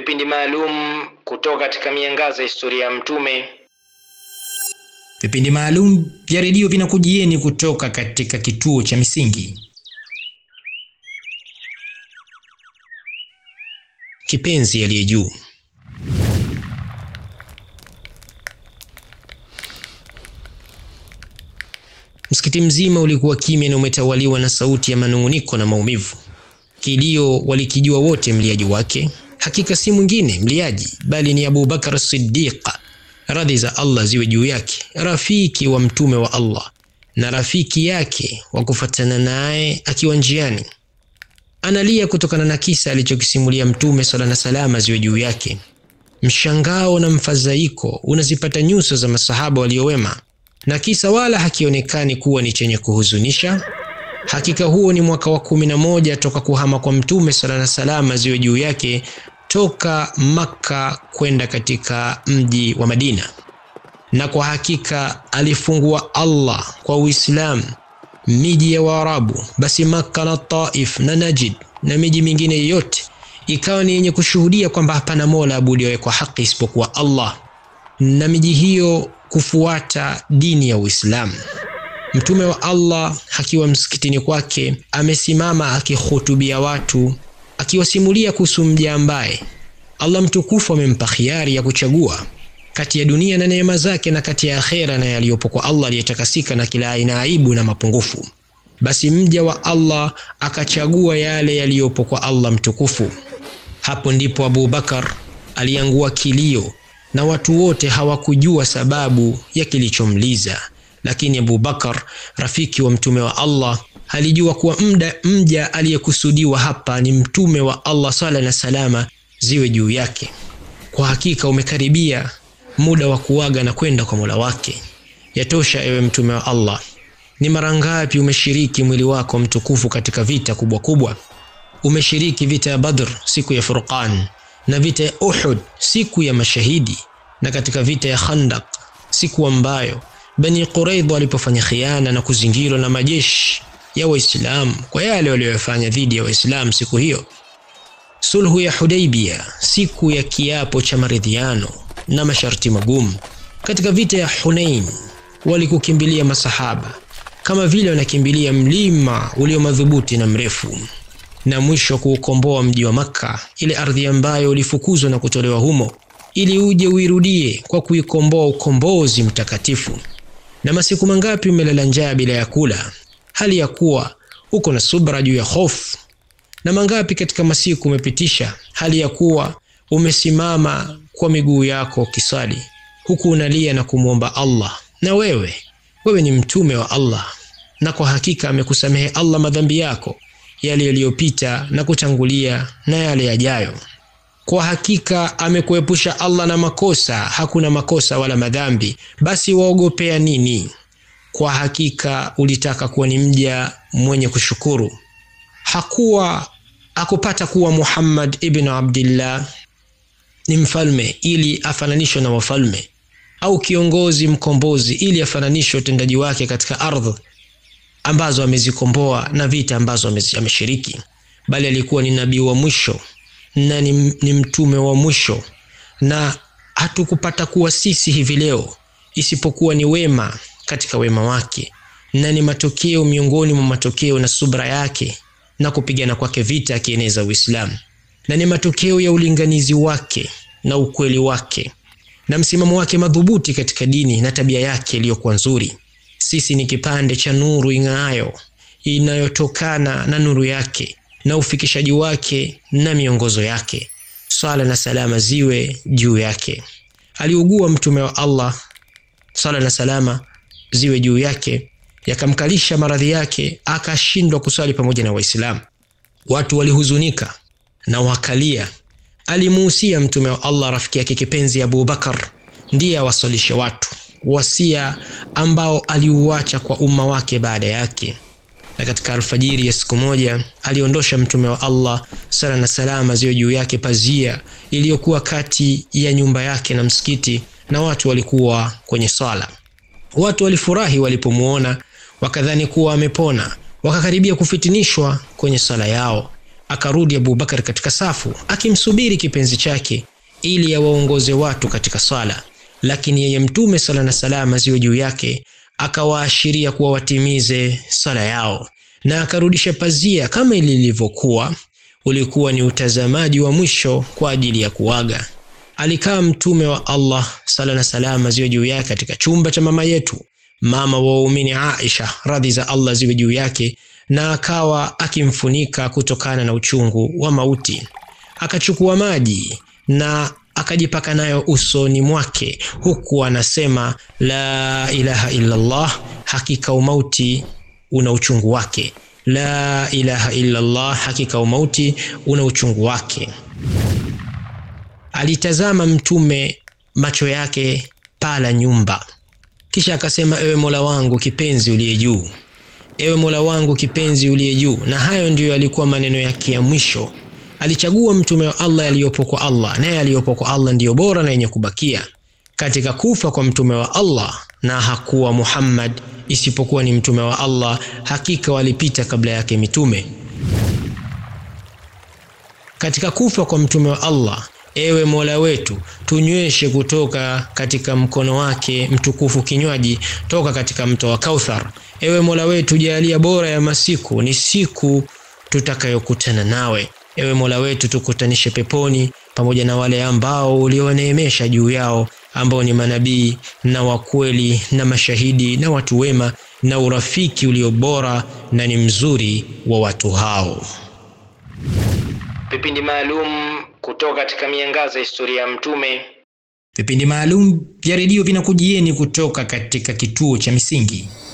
vipindi maalum kutoka katika miangaza ya historia ya Mtume. Vipindi maalum vya redio vinakujieni kutoka katika kituo cha Misingi. Kipenzi aliye juu. Msikiti mzima ulikuwa kimya na umetawaliwa na sauti ya manung'uniko na maumivu. Kilio walikijua wote mliaji wake, hakika si mwingine mliaji bali ni Abu Bakar Siddiq, radhi za Allah ziwe juu yake, rafiki wa mtume wa Allah na rafiki yake wa kufatana naye akiwa njiani. Analia kutokana na kisa alichokisimulia Mtume sala na salama ziwe juu yake. Mshangao na mfadhaiko unazipata nyuso za masahaba waliowema, na kisa wala hakionekani kuwa ni chenye kuhuzunisha. Hakika huo ni mwaka wa kumi na moja toka kuhama kwa Mtume sala na salama ziwe juu yake toka Makka kwenda katika mji wa Madina, na kwa hakika alifungua Allah kwa Uislamu miji ya Waarabu, basi Makka na Taif na Najd na miji mingine yote ikawa ni yenye kushuhudia kwamba hapana mola abudiwaye kwa haki isipokuwa Allah, na miji hiyo kufuata dini ya Uislamu. Mtume wa Allah akiwa msikitini kwake amesimama akihutubia watu, akiwasimulia kuhusu mja ambaye Allah mtukufu amempa khiari ya kuchagua kati ya dunia na neema zake na kati ya akhera na yaliyopo kwa Allah aliyetakasika na kila aina aibu na mapungufu. Basi mja wa Allah akachagua yale yaliyopo kwa Allah mtukufu. Hapo ndipo Abu Bakar aliangua kilio na watu wote hawakujua sababu ya kilichomliza, lakini Abu Bakar rafiki wa mtume wa Allah alijua kuwa mda mja aliyekusudiwa hapa ni mtume wa Allah, sala na salama ziwe juu yake. Kwa hakika umekaribia muda wa kuaga na kwenda kwa Mola wake. Yatosha, ewe mtume wa Allah. Ni mara ngapi umeshiriki mwili wako mtukufu katika vita kubwa kubwa? Umeshiriki vita ya Badr siku ya Furqan, na vita ya Uhud siku ya mashahidi, na katika vita ya Khandaq siku ambayo Bani Quraidha walipofanya khiana na kuzingirwa na majeshi ya Waislamu kwa yale waliyofanya dhidi ya Waislamu siku hiyo. Sulhu ya Hudaybia siku ya kiapo cha maridhiano na masharti magumu. Katika vita ya Hunain walikukimbilia masahaba kama vile wanakimbilia mlima ulio madhubuti na mrefu, na mwisho kuukomboa mji wa Makka, ile ardhi ambayo ulifukuzwa na kutolewa humo, ili uje uirudie kwa kuikomboa ukombozi mtakatifu. Na masiku mangapi umelala njaa bila ya kula, hali ya kuwa uko na subra juu ya hofu? Na mangapi katika masiku umepitisha hali ya kuwa umesimama kwa miguu yako ukiswali huku unalia na kumwomba Allah. Na wewe wewe ni mtume wa Allah, na kwa hakika amekusamehe Allah madhambi yako yale yaliyopita na kutangulia na yale yajayo. Kwa hakika amekuepusha Allah na makosa, hakuna makosa wala madhambi. Basi waogopea nini? Kwa hakika ulitaka kuwa ni mja mwenye kushukuru. Hakuwa akupata kuwa Muhammad ibn Abdillah ni mfalme ili afananishwe na wafalme au kiongozi mkombozi ili afananishwe utendaji wake katika ardhi ambazo amezikomboa na vita ambazo ameshiriki, bali alikuwa ni nabii wa mwisho na ni, ni mtume wa mwisho, na hatukupata kuwa sisi hivi leo isipokuwa ni wema katika wema wake, na ni matokeo miongoni mwa matokeo na subra yake na kupigana kwake vita akieneza Uislamu na ni matokeo ya ulinganizi wake na ukweli wake na msimamo wake madhubuti katika dini na tabia yake iliyokuwa nzuri. Sisi ni kipande cha nuru ing'aayo inayotokana na nuru yake na ufikishaji wake na miongozo yake. Swala na salama ziwe juu yake. Aliugua mtume wa Allah, swala na salama ziwe juu yake, yakamkalisha maradhi yake, akashindwa kuswali pamoja na Waislamu. Watu walihuzunika na wakalia. Alimuhusia mtume wa Allah rafiki yake kipenzi Abu Bakar ndiye awasalishe watu, wasia ambao aliuacha kwa umma wake baada yake. Na katika alfajiri ya siku moja aliondosha mtume wa Allah sala na salama ziwe juu yake pazia iliyokuwa kati ya nyumba yake na msikiti, na watu walikuwa kwenye swala. Watu walifurahi walipomuona, wakadhani kuwa amepona, wakakaribia kufitinishwa kwenye swala yao akarudi Abubakar katika safu akimsubiri kipenzi chake ili awaongoze watu katika swala, lakini yeye Mtume sala na salama ziwe juu yake akawaashiria kuwa watimize sala yao, na akarudisha pazia kama lilivyokuwa. Ulikuwa ni utazamaji wa mwisho kwa ajili ya kuaga. Alikaa Mtume wa Allah sala na salama ziwe juu yake katika chumba cha mama yetu mama wa waumini Aisha radhi za Allah ziwe juu yake, na akawa akimfunika kutokana na uchungu wa mauti. Akachukua maji na akajipaka nayo usoni mwake, huku anasema la ilaha illa Allah, hakika umauti una uchungu wake. La ilaha illa Allah, hakika umauti una uchungu wake. Alitazama Mtume macho yake pala nyumba kisha akasema, ewe Mola wangu kipenzi uliye juu, ewe Mola wangu kipenzi uliye juu. Na hayo ndiyo yalikuwa maneno yake ya mwisho. Alichagua mtume wa Allah yaliyopo kwa Allah, naye yaliyopo kwa Allah ndiyo bora na yenye kubakia. Katika kufa kwa mtume wa Allah, na hakuwa Muhammad isipokuwa ni mtume wa Allah, hakika walipita kabla yake mitume. Katika kufa kwa mtume wa Allah Ewe Mola wetu, tunyweshe kutoka katika mkono wake mtukufu kinywaji toka katika mto wa Kauthar. Ewe Mola wetu, jalia bora ya masiku ni siku tutakayokutana nawe. Ewe Mola wetu, tukutanishe peponi pamoja na wale ambao uliowaneemesha juu yao, ambao ni manabii na wakweli na mashahidi na watu wema, na urafiki ulio bora na ni mzuri wa watu hao. Vipindi maalum kutoka katika miangaza ya historia ya Mtume. Vipindi maalum vya redio vinakujieni kutoka katika kituo cha Misingi